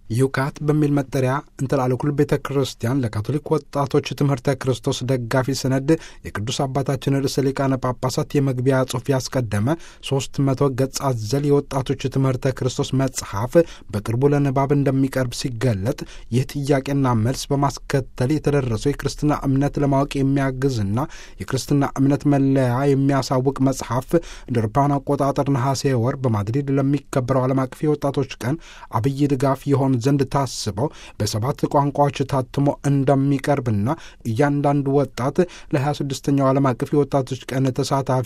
ዩካት በሚል መጠሪያ እንተላለኩል ቤተ ክርስቲያን ለካቶሊክ ወጣቶች ትምህርተ ክርስቶስ ደጋፊ ሰነድ የቅዱስ አባታችን ርዕሰ ሊቃነ ጳጳሳት የመግቢያ ጽሑፍ ያስቀደመ ሶስት መቶ ገጽ አዘል የወጣቶች ትምህርተ ክርስቶስ መጽሐፍ በቅርቡ ለንባብ እንደሚቀርብ ሲገለጥ ይህ ጥያቄና መልስ በማስከተል የተደረሰው የክርስትና እምነት ለማወቅ የሚያግዝና የክርስትና እምነት መለያ የሚያሳውቅ መጽሐፍ እንደ አውሮፓውያን አቆጣጠር ነሐሴ ወር በማድሪድ ለሚከበረው ዓለም አቀፍ የወጣቶች ቀን አብይ ድጋፍ የሆን ዘንድ ታስበው በሰባት ቋንቋዎች ታትሞ እንደሚቀርብና እያንዳንዱ ወጣት ለ26ኛው ዓለም አቀፍ የወጣቶች ቀን ተሳታፊ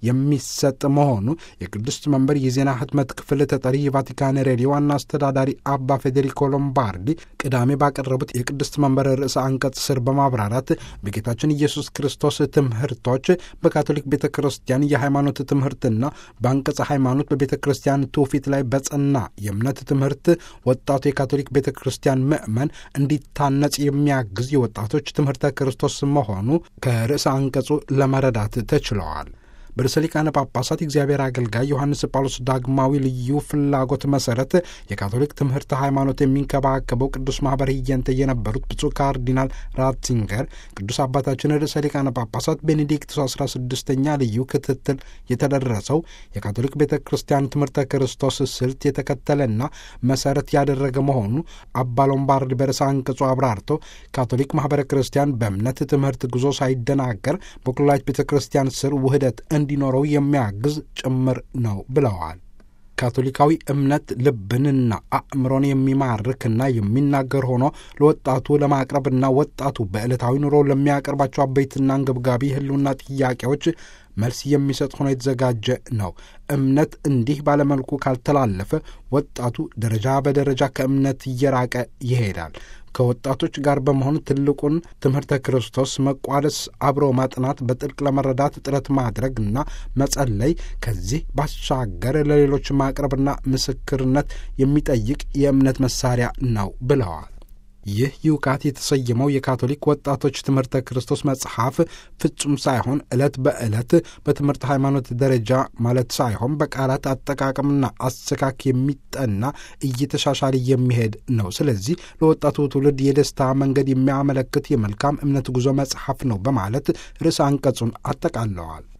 የሚሰጥ መሆኑ የቅድስት መንበር የዜና ህትመት ክፍል ተጠሪ የቫቲካን ሬዲዮ ዋና አስተዳዳሪ አባ ፌዴሪኮ ሎምባርዲ ቅዳሜ ባቀረቡት የቅድስት መንበር ርዕሰ አንቀጽ ስር በማብራራት በጌታችን ኢየሱስ ክርስቶስ ትምህርቶች በካቶሊክ ቤተ ክርስቲያን የሃይማኖት ትምህርትና በአንቀጸ ሃይማኖት በቤተ ክርስቲያን ትውፊት ላይ በጸና የእምነት ትምህርት ወጣቱ የካቶሊክ ቤተ ክርስቲያን ምዕመን እንዲታነጽ የሚያግዝ የወጣቶች ትምህርተ ክርስቶስ መሆኑ ከርዕሰ አንቀጹ ለመረዳት ተችለዋል። በርዕሰ ሊቃነ ጳጳሳት እግዚአብሔር አገልጋይ ዮሐንስ ጳውሎስ ዳግማዊ ልዩ ፍላጎት መሰረት የካቶሊክ ትምህርት ሃይማኖት የሚንከባከበው ቅዱስ ማኅበር ህየንተ የነበሩት ብፁዕ ካርዲናል ራትዚንገር ቅዱስ አባታችን ርዕሰ ሊቃነ ጳጳሳት ቤኔዲክቱስ አስራ ስድስተኛ ልዩ ክትትል የተደረሰው የካቶሊክ ቤተ ክርስቲያን ትምህርተ ክርስቶስ ስልት የተከተለና መሰረት ያደረገ መሆኑ አባ ሎምባርድ በርዕሰ አንቀጹ አብራርተው ካቶሊክ ማኅበረ ክርስቲያን በእምነት ትምህርት ጉዞ ሳይደናገር በኩላዊት ቤተ ክርስቲያን ስር ውህደት እንዲኖረው የሚያግዝ ጭምር ነው ብለዋል። ካቶሊካዊ እምነት ልብንና አእምሮን የሚማርክና የሚናገር ሆኖ ለወጣቱ ለማቅረብና ወጣቱ በዕለታዊ ኑሮ ለሚያቀርባቸው አበይትና አንገብጋቢ ህልውና ጥያቄዎች መልስ የሚሰጥ ሆኖ የተዘጋጀ ነው። እምነት እንዲህ ባለመልኩ ካልተላለፈ ወጣቱ ደረጃ በደረጃ ከእምነት እየራቀ ይሄዳል። ከወጣቶች ጋር በመሆን ትልቁን ትምህርተ ክርስቶስ መቋደስ፣ አብሮ ማጥናት፣ በጥልቅ ለመረዳት ጥረት ማድረግ እና መጸለይ ከዚህ ባሻገር ለሌሎች ማቅረብና ምስክርነት የሚጠይቅ የእምነት መሳሪያ ነው ብለዋል። ይህ ዩካት የተሰየመው የካቶሊክ ወጣቶች ትምህርተ ክርስቶስ መጽሐፍ ፍጹም ሳይሆን ዕለት በዕለት በትምህርት ሃይማኖት ደረጃ ማለት ሳይሆን በቃላት አጠቃቀምና አሰካክ የሚጠና እየተሻሻለ የሚሄድ ነው። ስለዚህ ለወጣቱ ትውልድ የደስታ መንገድ የሚያመለክት የመልካም እምነት ጉዞ መጽሐፍ ነው በማለት ርዕሰ አንቀጹን አጠቃለዋል።